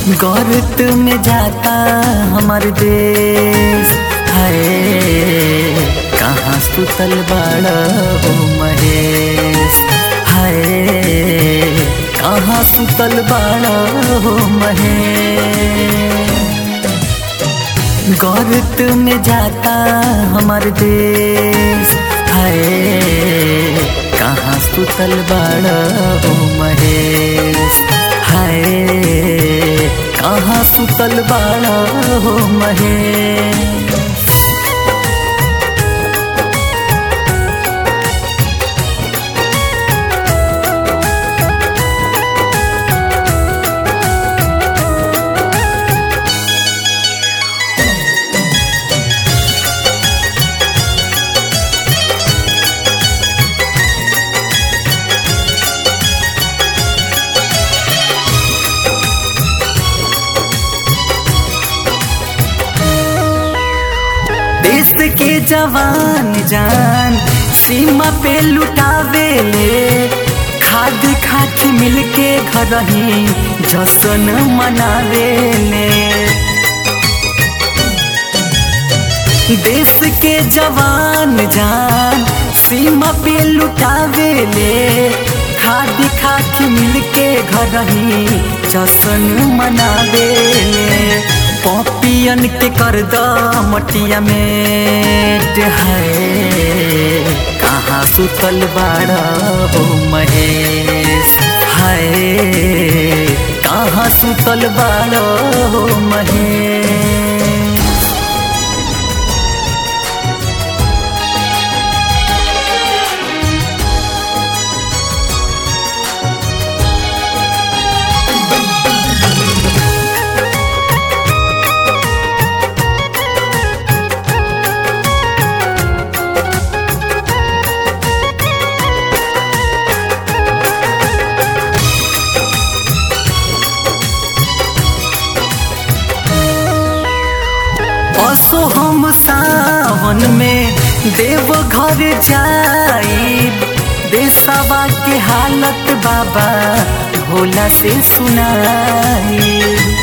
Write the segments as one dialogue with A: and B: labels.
A: गौरत में जाता हमार देश है कहाँ सुतल बाड़ा हो महेश है कहाँ सुतल बाड़ा हो महेश गौरत में जाता हमार देश है कहाँ सुतल बाड़ा हो महेश है कहाँ सुतल बाड़ा हो महेश देश के जवान जान सीमा पे लुटावे ले खाद खाच मिलके घर ही जशन मनावे ले देश के जवान जान सीमा पे लुटावे ले खाद खाच मिलके घर ही जशन मनावे ले पपियन के कर द मटिया में है कहाँ सुतल बाड़ा हो महेश है कहाँ सुतल बाड़ा हो महेश असो हम सावन में देव घर जाई देशवा के हालत बाबा भोला से सुनाई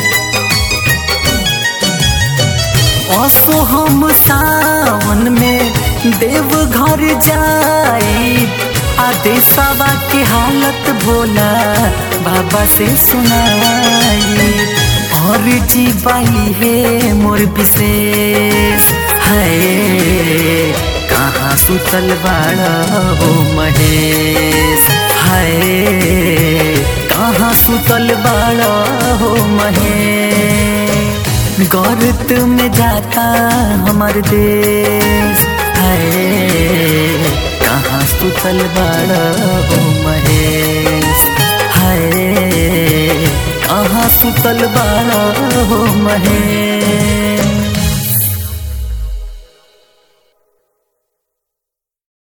A: असो हम सावन में देव घर जाई आ देशवा के हालत भोला बाबा से सुनाई और जीवाई है मोर विशेष है कहाँ सुतल बाड़ा हो महेश है कहाँ सुतल बाड़ा हो महेश गौरत में जाता हमार देश है कहाँ सुतल बाड़ा हो महेश है कहाँ सुतल बाड़ा हो महेश